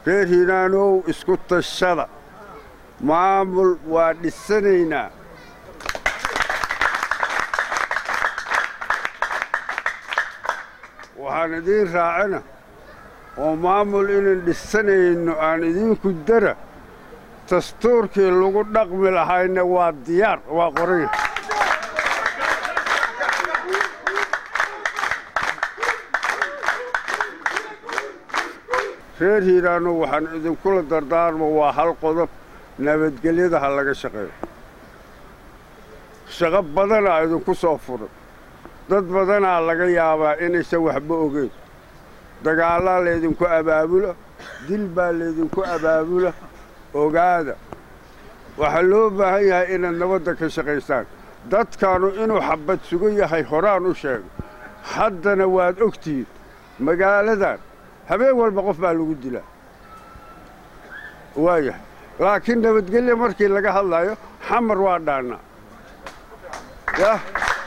reer hiiraanow isku tashada maamul waa dhisanaynaa waxaan idiin raacina oo maamul inaan dhisanayno aan idinku dara dastuurkii lagu dhaqmi lahayna waa diyaar waa qoranya reer hiiraano waxaan idinkula dardaarmo waa hal qodob nabadgelyada ha laga shaqeeyo shaqo badanaa idinku soo furan dad badanaa laga yaabaa inaysan waxba ogeyn dagaallaa laydinku abaabula dil baa laydinku abaabula ogaada waxaa loo baahan yahay inaad nabadda ka shaqaysaan dadkaanu inuu xabbad sugan yahay horaan u sheego haddana waad ogtihiin magaaladan habeen walba qof baa lagu dilaa waayahay laakiin nabadgelya markii laga hadlayo xamar waa dhaannaa yah